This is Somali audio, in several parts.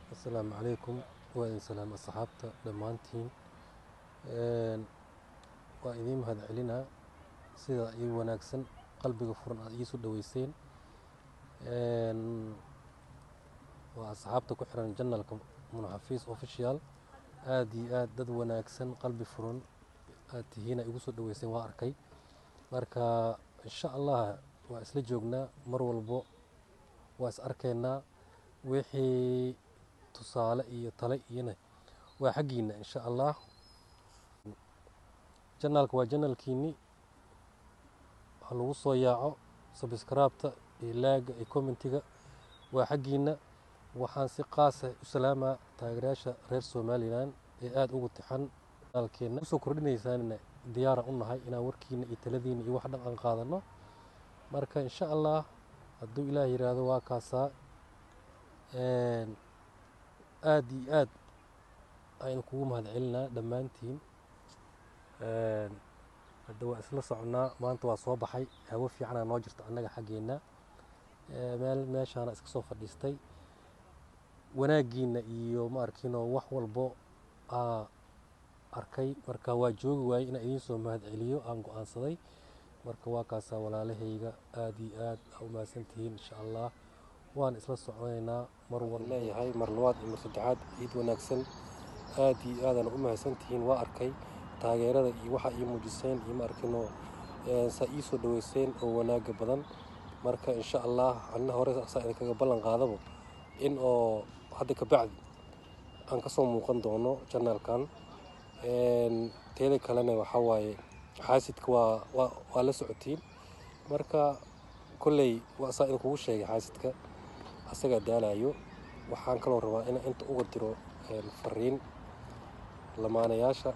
asalaamu calaykum waa idin salaam asxaabta dhammaantiin waa idiin mahad celinaa sida ii wanaagsan qalbiga furan aad iisu dhoweyseen waa asxaabta ku xiran janalka munaxafiis official aad iyo aad dad wanaagsan qalbi furan aad tihiina igu soo dhoweyseen waa arkay marka insha allah waa isla joognaa mar walbo waa is arkaynaa wixii tusaale iyo tale iyona waa xaggiina insha allah janaalka waa janalkiini ha lagu soo yaaco sabskraibta iyo laaga iyo commentiga waa xaggiina waxaan si qaasa u salaamaa taageerayaasha reer somalilan ee aada ugu tixan janaalkeena usoo kordhinaysaanna diyaaran u nahay inaan warkiina iyo taladiina iyo wax dhan aan qaadano marka insha allah hadduu ilaah yiraahdo waa kaasaa aada iyo aad aynu kugu mahad celinaa dhammaantiin hadda waa isla soconaa maanta waa soo baxay hawo fiicanaa noo jirta annaga xaggeenna meel meeshaana iska soo fadhiistay wanaaggiina iyo ma arkinoo wax walbo aa arkay marka waa joogi waayey inaan idiin soo mahad celiyo aan go-aansaday marka waa kaasaa walaalahayga aada iyo aad aa u mahadsantihiin insha allah waan isla soconaynaa mar wal leeyahay mar labaad iyo mar saddexaad ciid wanaagsan aada iyo aadaan u mahadsantihiin waa arkay taageerada iyo waxa ii muujiseen iyo ma arkinoo saa ii soo dhoweyseen oo wanaaga badan marka insha allah anna hore saa idinkaga ballan qaadabo in oo hadda ka bacdi aan ka soo muuqan doono janaalkan teeda kalena waxaa waaye xaasidka waa waa waa la socotiin marka kolley waa saa idinkugu sheegay xaasidka asagaa daalayo waxaan kaloo rabaa inaan inta uga diro fariin lamaanayaasha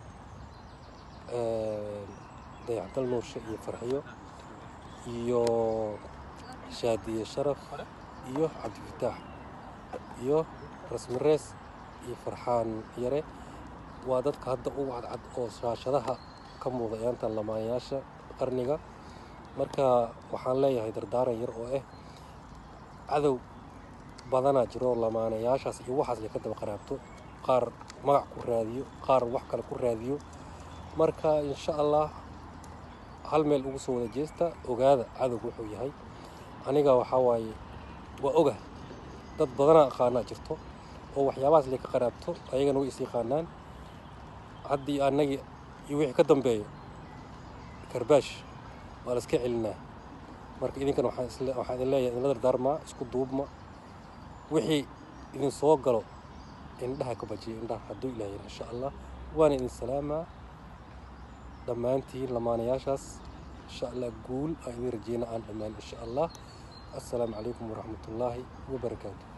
dayaxdal nuurshe iyo farxiyo iyo shaadiye sharaf iyo cabdifataax iyo rasmirees iyo farxaan yare waa dadka hadda ugu cadcad oo shaashadaha ka muuqda ayaantan lamaanayaasha qarniga marka waxaan leeyahay dardaaran yar oo ah cadow badanaa jiro lamaanayaashaas iyo waxaas la ka daba qaraabto qaar magac ku raadiyo qaar wax kale ku raadiyo marka insha allah hal meel ugu soo wada jeesta ogaada cadow wuxuu yahay aniga waxaa waaye waa oga dad badanaa aqaanaa jirto oo waxyaabahaas la ka qaraabto ayagana way is yaqaanaan haddii annagii iyo wixii ka dambeeyo karbaash waa la iska celinaa marka idinkan waxaa idin leeyahay idinla dardaarmaa isku duubma wixii idin soo galo indhaha ka bajiya indhaha hadduu ilaah yiri insha allah waana idin salaamaa dhammaantiin lamaanayaashaas insha allah guul aan idin rajeyna aan dhammaan insha allah assalaamu calaykum waraxmatullaahi wabarakaatu